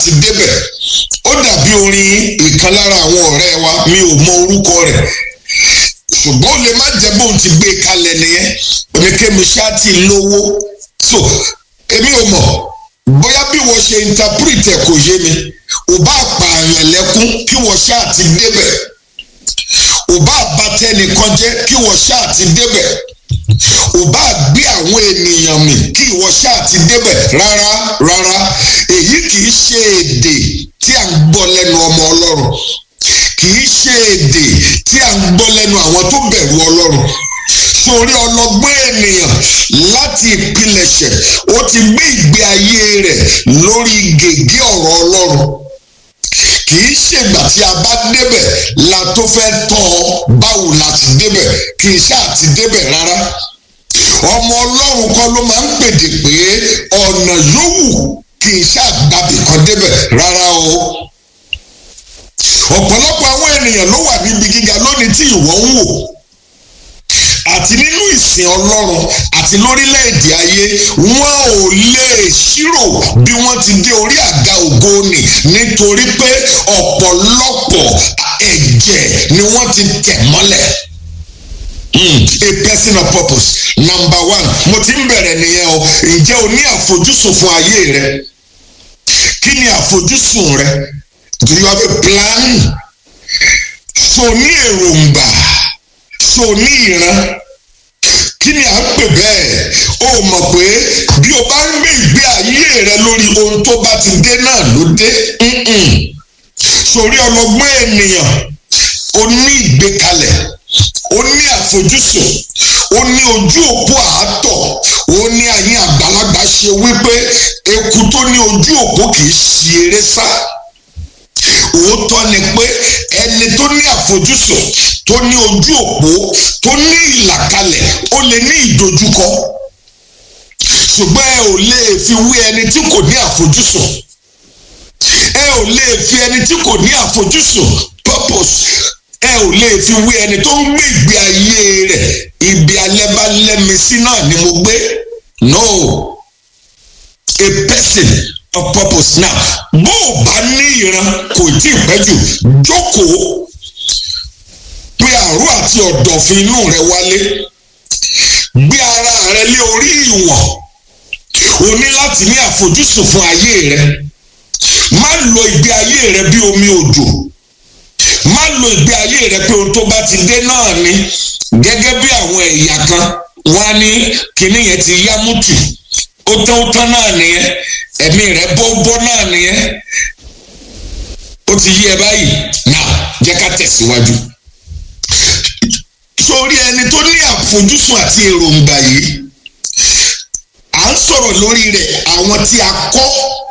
ti débẹ̀ ó dàbí orin ìkan lára àwọn ọ̀rẹ́ wa mi ò mọ orúkọ rẹ̀ ṣùgbọ́n ó lè má jẹ́ bóun ti gbé kalẹ̀ nìyẹn oníkémi ṣáà ti lówó so èmi ò mọ̀ bóyá bí wọ́n ṣe interpret ẹ̀ kò yé mi ò bá pààyàn lẹ́kún kí wọ́n ṣáà ti débẹ̀ ò bá bàtẹ́nìkan jẹ́ kí wọ́n ṣáà ti débẹ̀ ò bá gbé àwọn ènìyàn mì kí ìwọ ṣáà ti débẹ̀ rárá rárá èyí kì í ṣe èdè tí à ń gbọ́ lẹ́nu ọmọ ọlọ́run kì í ṣe èdè tí à ń gbọ́ lẹ́nu àwọn tó bẹ̀rù ọlọ́run sórí ọlọ́gbọ́n ènìyàn láti ìpilẹ̀ṣẹ̀ ó ti gbé ìgbé ayé rẹ̀ lórí gègé ọ̀rọ̀ ọlọ́run kì í ṣègbà tí a bá débẹ̀ la tó fẹ́ tọ́ ọ báwo la ti débẹ̀ kì í ṣáà ti débẹ̀ rárá ọmọ ọlọ́run kọ́ ló máa ń pèdè pé ọ̀nà yòówù kì í ṣáà gbàbì kan débẹ̀ rárá o ọ̀pọ̀lọpọ̀ àwọn ènìyàn ló wà níbi gíga lónìí tí ìwọ ń wò àti nínú ìsìn ọlọ́run àti lórílẹ̀‐èdè ayé wọn ò lè ṣírò bí wọ́n ti dé orí àga ògo nì nítorí pé ọ̀pọ̀lọpọ̀ ẹ̀jẹ̀ ni wọ́n ti tẹ̀ mọ́lẹ̀. Mm, a person of purpose number one mo ti ń bẹ̀rẹ̀ nìyẹn o ǹjẹ́ o ní àfojúsùn fún ayé rẹ kí ni àfojúsùn rẹ do you have a plan so ní èròǹgbà so ní ìran kí ni à ń pè bẹ́ẹ̀ o mọ̀ pé bí o bá ń gbé ìgbé ayé rẹ lórí ohun tó bá ti dé náà ló dé sórí ọlọ́gbọ́n ènìyàn o ní ìgbékalẹ̀ ó ní àfojúsùn ó ní ojú òpó àátọ̀ ó ní àyín àgbàlagbà ṣe wípé eku tó ní ojú òpó kì í ṣe eré sá òótọ́ ni pé ẹni tó ní àfojúsùn tó ní ojú òpó tó ní ìlàkalẹ̀ ó lè ní ìdojúkọ ṣùgbọ́n ẹ ò lè fi wé ẹni tí kò ní àfojúsùn ẹ ò lè fi ẹni tí kò ní àfojúsùn purpose ẹ ò lè fi wé ẹni tó ń gbé ìgbé ayé rẹ̀ ibi alẹ́ bá lẹ́mi sí náà ni mo gbé no a person of purpose now bó o bá ní ìran kò tí ì pẹ́ jù jókòó pé àrò àti ọ̀dọ̀fin inú rẹ wálé gbé ara rẹ lé orí ìwọ̀n o ní láti ní àfojúsùn fún ayé rẹ má lo ìgbé ayé rẹ bí omi òjò má lo ìgbé ayé rẹ pé ohun tó bá ti dé náà ni gẹ́gẹ́ bí àwọn ẹ̀yà kan wá ní kinní yẹn ti yá mútù ó tán ó tán náà nìyẹn ẹ̀mí rẹ̀ bọ́ bọ́ náà nìyẹn ó ti yí ẹ báyìí náà jẹ́ ká tẹ̀síwájú. sórí ẹni tó ní àfojúsùn àti èròǹgbà yìí à ń sọ̀rọ̀ lórí rẹ̀ àwọn tí a kọ́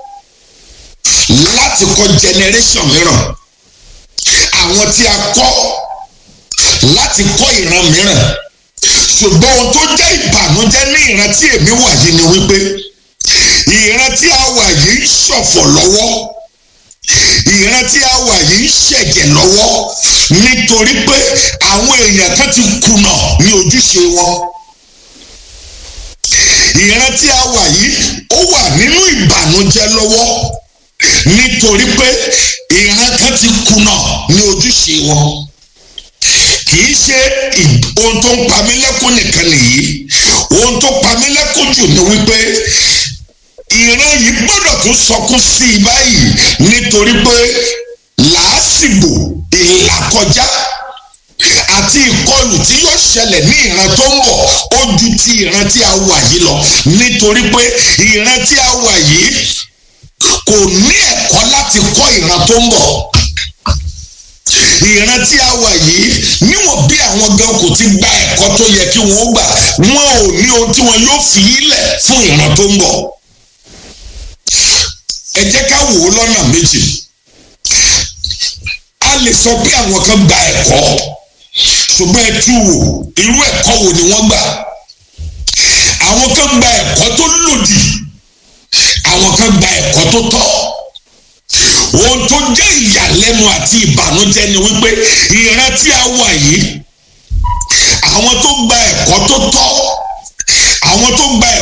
láti kọ́ generation mìíràn àwọn tí a kọ́ láti kọ́ ìran mìíràn ṣùgbọ́n ohun tó jẹ́ ìbànújẹ́ ní ìran tí èmi wà yìí ni wípé ìran tí a wà yìí ń ṣọ̀fọ̀ lọ́wọ́ ìran tí a wà yìí ń ṣẹ̀jẹ̀ lọ́wọ́ nítorí pé àwọn èèyàn kan ti kùnà ní ojúṣe wọn ìran tí a wà yìí ó wà nínú ìbànújẹ́ lọ́wọ́ nítorí pé ìran kan ti kùnà ní ojúṣe wọn kì í ṣe ohun tó ń pa mí lẹ́kún nìkan nìyí ohun tó pa mí lẹ́kún jù ni wípé ìran yìí gbọ́dọ̀ tún sọkún sí i báyìí nítorí pé làásìgbò ìlàkọjá àti ìkọlù tí yóò ṣẹlẹ̀ ní ìran tó ń bọ̀ ó ju ti ìran tí a wà yìí lọ nítorí pé ìran tí a wà yìí kò ní ẹ̀kọ́ láti kọ́ ìran tó ń bọ̀ ìran tí a wà yìí níwọ̀n bí àwọn gan kò ti gba ẹ̀kọ́ tó yẹ kí wọ́n gbà wọn ò ní ohun tí wọn yóò fi ilẹ̀ fún ìran tó ń bọ̀ ẹ jẹ́ ká wò ó lọ́nà méjì a lè sọ pé àwọn kan gba ẹ̀kọ́ ṣùgbọ́n ẹ tú wò irú ẹ̀kọ́ wo ni wọ́n gbà àwọn kan gba ẹ̀kọ́ tó lòdì àwọn kan gba ẹ̀kọ́ tó tọ́ ohun tó jẹ́ ìyàlẹ́nu àti ìbànújẹ́ ni wípé ìran tí a wà yìí àwọn tó gba ẹ̀kọ́ tó tọ́ àwọn tó gba